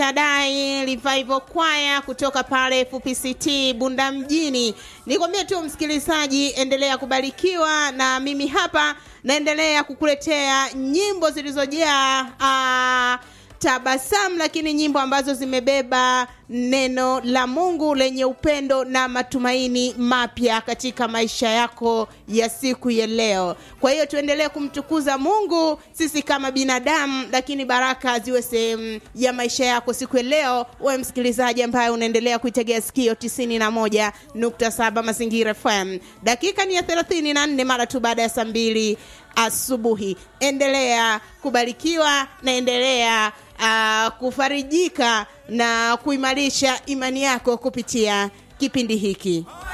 Tadai Revival Choir kutoka pale FPCT Bunda mjini. Nikwambie tu msikilizaji, endelea kubarikiwa na mimi hapa naendelea kukuletea nyimbo zilizojaa ah, tabasamu, lakini nyimbo ambazo zimebeba neno la Mungu lenye upendo na matumaini mapya katika maisha yako ya siku ya leo. Kwa hiyo tuendelee kumtukuza Mungu sisi kama binadamu, lakini baraka ziwe sehemu ya maisha yako siku ya leo. Wewe msikilizaji ambaye unaendelea kuitegea sikio 91.7 Mazingira FM. Dakika ni ya 34 mara tu baada ya saa mbili asubuhi. Endelea kubarikiwa na endelea uh, kufarijika na kuimarisha imani yako kupitia kipindi hiki.